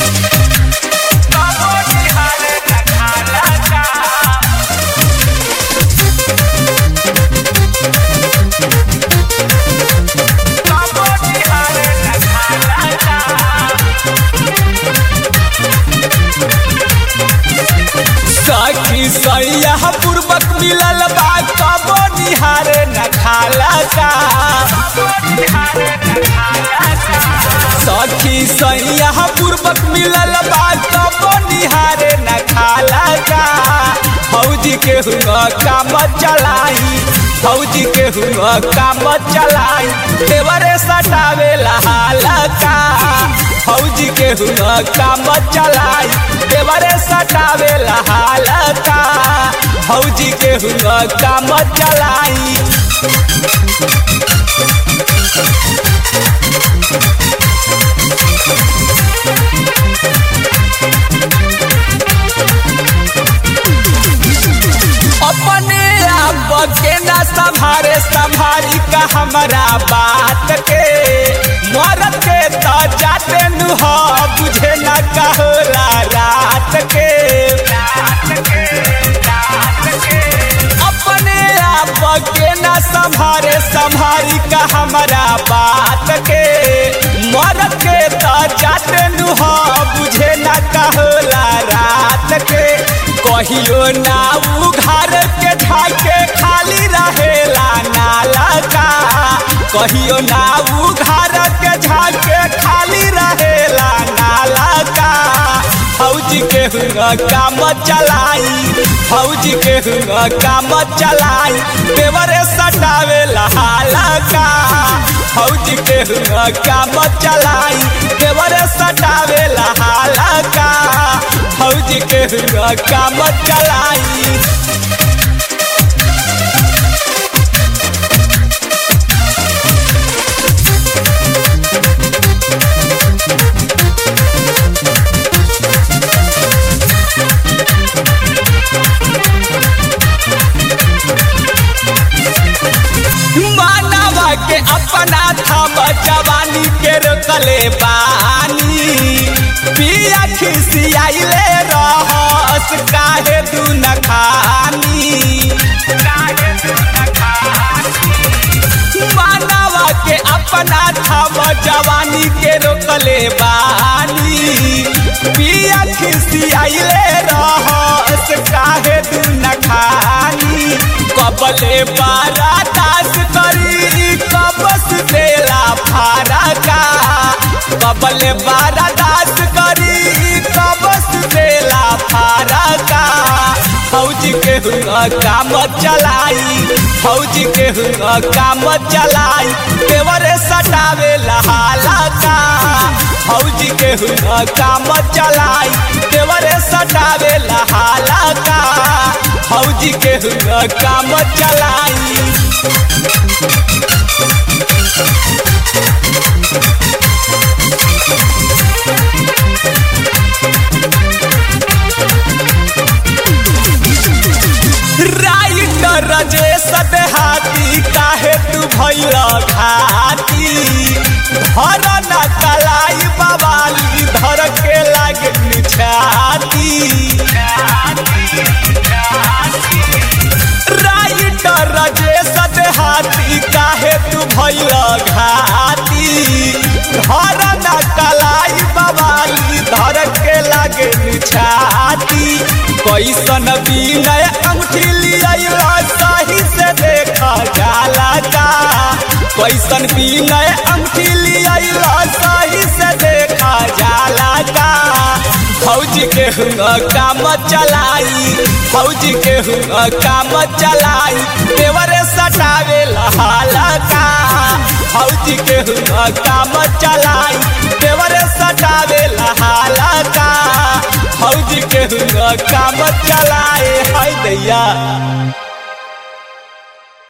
सखी सैया पूर्वक मिलल बा कबो निहारे न खाला का सखी सैया पूर्वक मिलल बा कबो निहारे न खाला का फौजी के हुआ काम चलाई फौजी के हुआ काम चलाई देवरे सटावे लहाला का फौजी के हुआ काम चलाई देवरे सटावे लहाला का फौजी के हुआ काम चलाई अपने आप के न संभारे संभारी का हमारा बात के मरद के तो जाते नु हो बुझे न कहला रात के अपने आप के न संभारे संभारी का हमारा बात के मरद के तो जाते नु हो बुझे न कहला रात के कहियो ना उघार के ढाके खाली रहेला नाला का कहियो ना उघार के झाके खाली रहेला नाला का फौजी के हुआ काम चलाई फौजी के हुआ काम चलाई देवरे सटावे लहाला का फौजी के हुआ काम चलाई देवरे सटावे लहाला का फौजी के हुआ काम चलाई मानवा के अपना थम जवानी के रोकले बानी पिया खिसियाइले रहस काहे दू न खानी मानवा के अपना थम जवानी के रोकले बानी पिया खिसियाइले रहस काहे दू न खानी कबले बारा दास करी कबस देला फारा का कबले बारा दास करी कबस देला फारा का फौजी के हुआ काम चलाई फौजी के हुआ काम चलाई देवरे सटावे लहाला का फौजी के हुआ काम चलाई देवरे सटावे लहाला का फौजी के हुआ काम चलाई राइटर रजेश देहाती काहे तू भैल घाती धर न कलाई बवाली धर के लागे छाती राइटर रजेश देहाती काहे तू भैल घाती धर न कलाई बवाली धर के लागे छाती कैसन विनय अंगूठी लिया सही से देखा जाला का कैसन विनय अंगूठी लिया सही से देखा जाला का फौजी के हुआ काम चलाई फौजी के हुआ काम चलाई देवरे सटावे लहाला का फौजी के हुआ काम चलाई देवरे सटावे लहाला का फौजी के हुआ काम चलाए है दैया